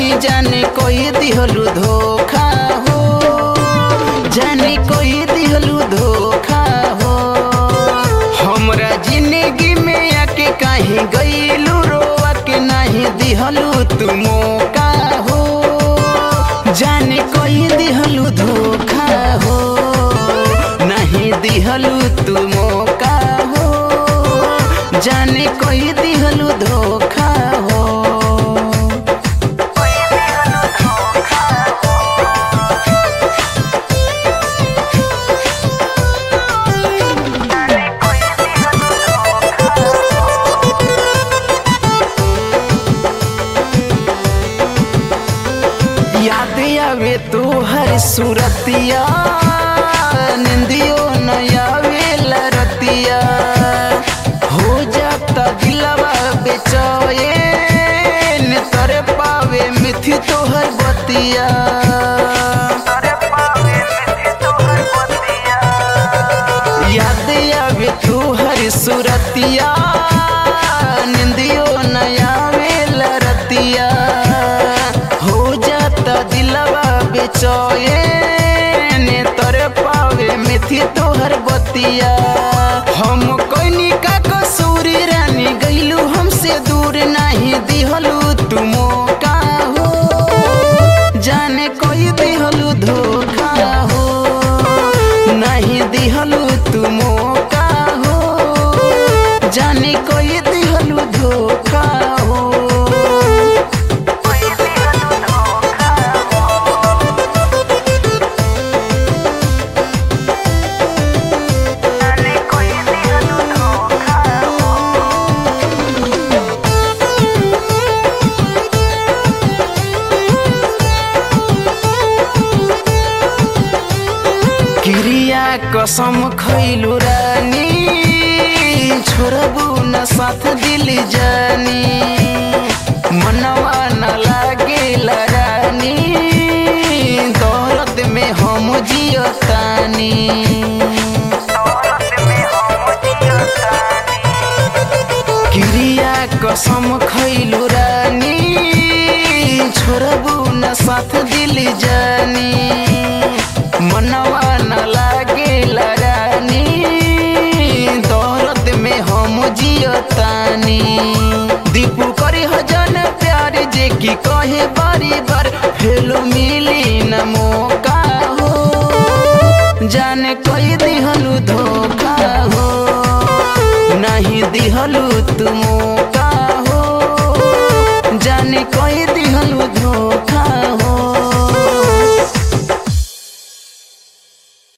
बानी जाने कोई दिहलू धोखा हो जाने कोई दिहलू धोखा हो हमरा जिंदगी में आके काहे गईलू रोवा के नाही दिहलू तू मौका हो जाने कोई दिहलू धोखा हो नहीं दिहलू तू मौका हो जाने कोई दिहलू धोखा हो याद आवे तू हर सूरतिया निंदियो न आवे लरतिया हो जाता दिलवा बेचैन तरे पावे मिथि तोहर बतिया याद आवे तू हर सूरतिया निंदियो न आवे लरतिया हो जाता दिलवा बेचैन तोरे पावे मिथि तोहर बतिया हम कोइनी का कसूरी रानी गइलू हमसे दूर नहीं दिहलू तू मौका हो जाने कोई दिहलू धोखा हो नहीं दिहलू तू मौका हो जाने कोई दिहलू धोखा हो क्रिया कसम खैलु रानी छोड़बू न साथ दिल जानी मनवा न लागे रानी दौलत में हम जियतानी क्रिया कसम खैलु रानी छोड़बू न साथ दिल जानी मनवा न लागे रानी दौलत में हम जियतानी दीपू करे हजन प्यार जे की कहे बारी बार फेलो मिली न मौका हो जाने कोई दिहलू धोखा हो नहीं दिहलू तू मौका